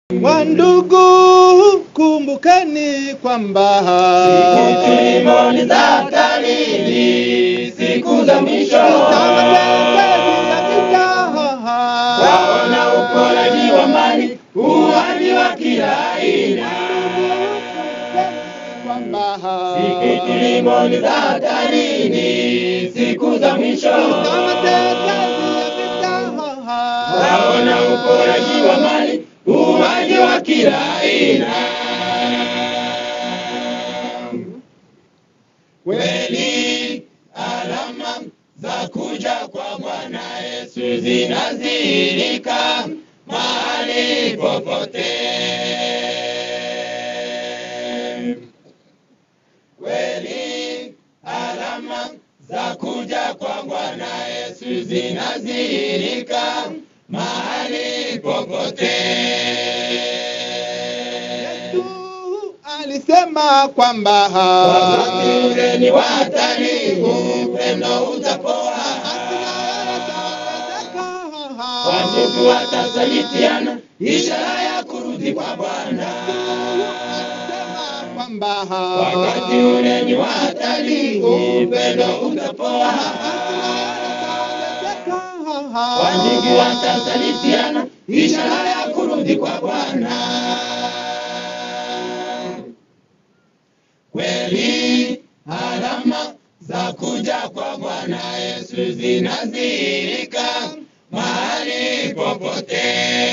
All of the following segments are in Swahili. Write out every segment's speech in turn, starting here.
Wandugu, kumbukeni kwamba Siku tulimo ni za hatarini, siku za mwisho. Waona uporaji wa mali, uwaji wa kila aina. Siku tulimo ni za hatarini, siku za mwisho. Waona uporaji wa mali, uwaji wa kila aina. Kweli alama za kuja kwa Bwana Yesu zinadhihirika mahali popote. Kweli alama za kuja kwa Bwana Yesu zinadhihirika mahali popote. alisema kwamba Wakati ule ni wa hatari, upendo utapoa. Wandugu watasalitiana, ishara ya kurudi kwa Bwana. Wakati ule ni wa hatari, upendo utapoa. Wandugu watasalitiana, ishara ya kurudi kwa Bwana. Kweli alama za kuja kwa Bwana Yesu zinadhihirika mahali popote.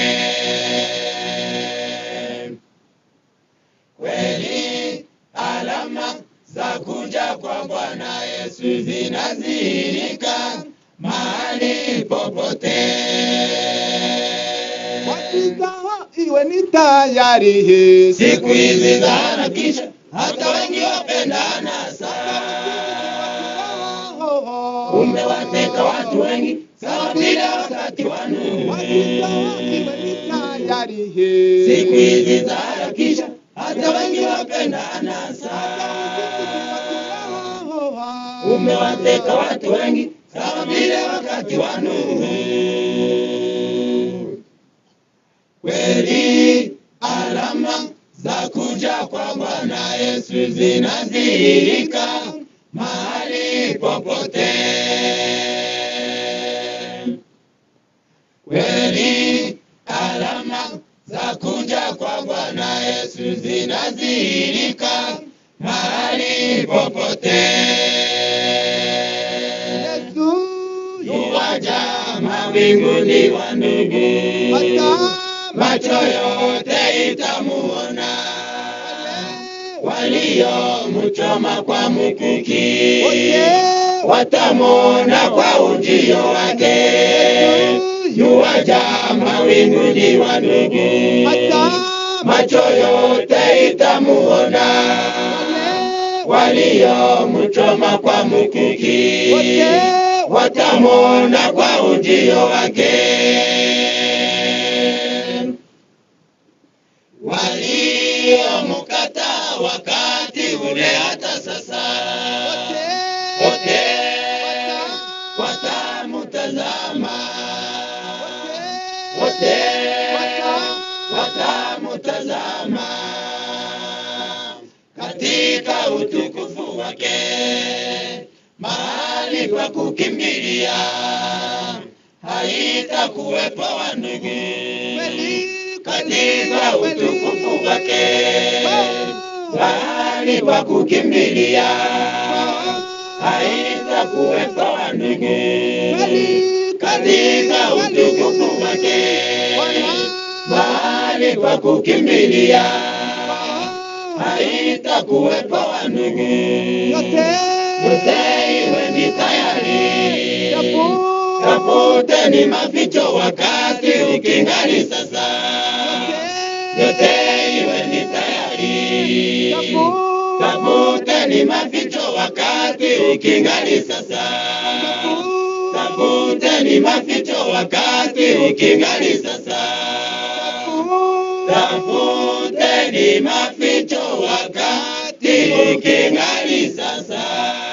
Kweli alama za kuja kwa Bwana Yesu zinadhihirika mahali popote. iwe ni tayari Siku hizi za harakisha, hata wengi wapendana sana. Umewateka watu wengi sawa vile wakati wa Nuhu. Siku hizi za harakisha, hata wengi wapendana sana. Umewateka watu wengi sawa vile wakati wa Nuhu. Kweli alama za kuja kwa Bwana Yesu zinadhihirika mahali popote. Kweli alama za kuja kwa Bwana Yesu zinadhihirika mahali popote. Yuwaja mawinguni wa ndugu, macho yote itamuona, waliomchoma kwa mkuki watamwona kwa ujio wake. Yuwaja mawinguni wa ndugu, macho yote itamuona, waliomchoma kwa mkuki watamwona kwa ujio wake. Waliomkataa wakati ule hata sasa, wote watamutazama, wote watamutazama katika utukufu wake, mahali pa kukimbilia haitakuwepo wandugu, katika utukufu wake, mahali pa kukimbilia haitakuwepo wandugu, katika utukufu wake, mahali pa kukimbilia haitakuwepo wandugu, yote iwe ni tayari, tafuteni maficho wakati ukingali sasa, yote iwe ni tayari, tafuteni maficho wakati ukingali sasa, tafuteni maficho wakati ukingali sasa, tafuteni maficho wakati ukingali sasa.